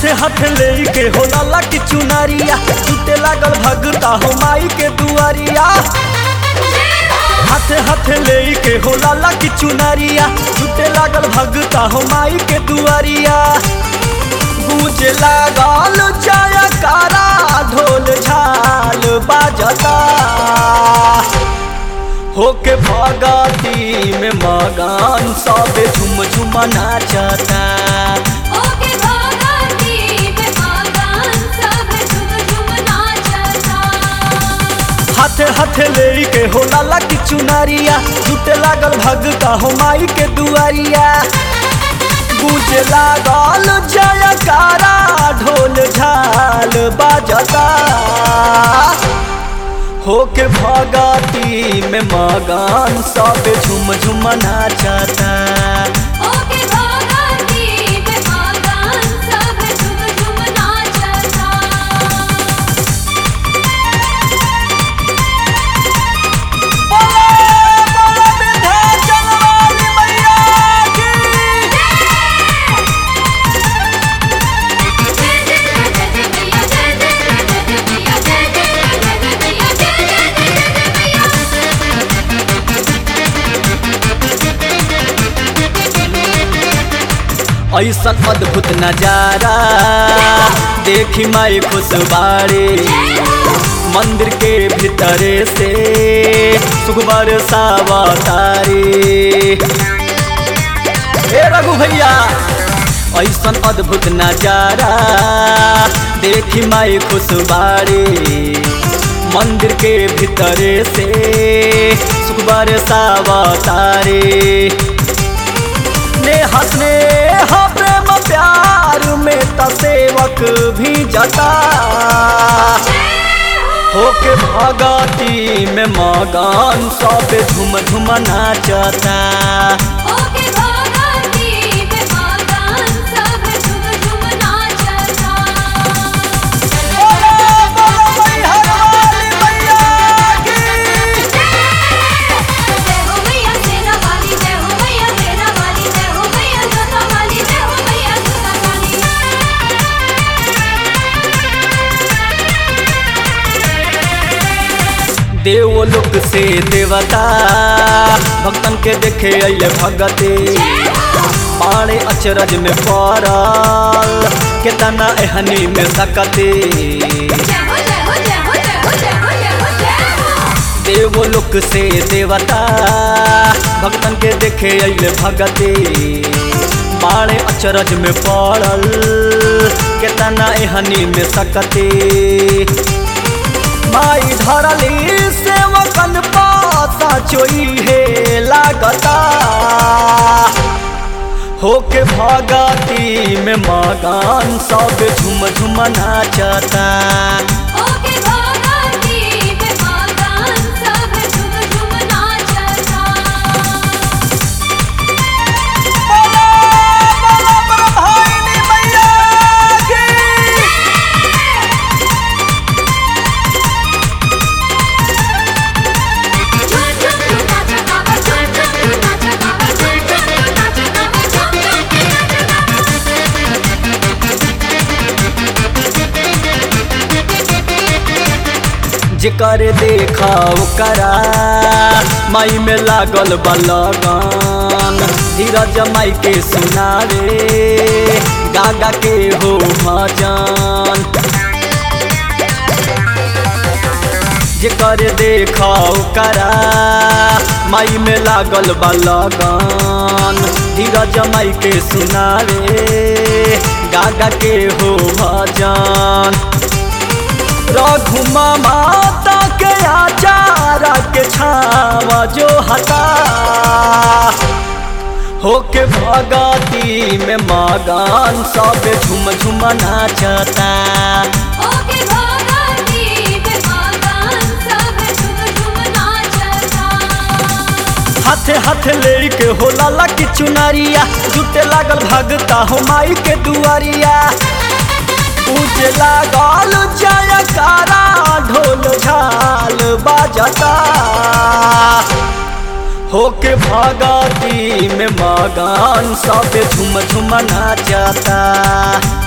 हाथे हाथे ले के हो लाला की चुनारिया टूटे लागल भगता हो माई के दुआरिया हाथे हाथे ले के हो लाला की चुनारिया टूटे लागल भगता हो माई के दुआरिया गूंजे लागल जय कारा ढोल झाल बाजता होके भगती में मगन सब झुम झुम नाचता ओके भगती में मगन सब झूम झूम नाचता हाथे हाथे ले के हो लाला की चुनारिया टूटे लागल भगता हो माई के दुआरिया गूंजे लागल जय कारा ढोल झाल बाजता होके भगती में मगन सब झुम झुम नाचता ओके भगती में मगन सब झूम झूम नाचता ऐसन अद्भुत नजारा देखी माई खुश बाड़े मंदिर के भीतरे से सुखबर सावतारी ए रघु भैया ऐसन अद्भुत नजारा देखी माई खुश बाड़े मंदिर के भीतरे से सुखबर सावतारी ने हंसने हाँ प्रेम प्यार में त सेवक भी जता होके भगती में मगन सब झुम झुम नाचता ओके भगती में मगन सब झूम झूम नाचता जय हो मैया सेना वाली जय हो मैया मेरा वाली जय हो मैया जोता वाली जय हो मैया जोता वाली देवलोक से देवता भक्तन के देखे अइले भगते पाड़े अचरज में पड़ल केतना एहनी में सकते जय हो जय हो जय हो जय हो जय हो जय हो जय हो देवलोक से देवता भक्तन के देखे अइले भगते मारे अचरज में पड़ल केतना एहनी में सकते माई धरली सेवकन पासा चोई हे लागता होके भगती में मगन सब झुम झुम नाचता ओके भगती में मगन सब झूम झूम नाचता जेकर देखा ओकरा माई में लागल बलगन धीरज माई के सुनावे गागा के हो भजन जेकर देखा ओकरा माई में लागल बलगन धीरज माई के सुनावे गागा के हो भजन रघुमा माता के आचारा के छावा जो हता होके भगती में मगन सब झुम झुम नाचता ओके भगती में मगन सब झूम झूम नाचता हाथे हाथे ले के हो लाला की चुनारिया जुटे लागल भगता हो माई के दुआरिया पूजे लागल जयकारा ढोल झाल बाजता होके भगती में मगन सब झुम झुम नाचता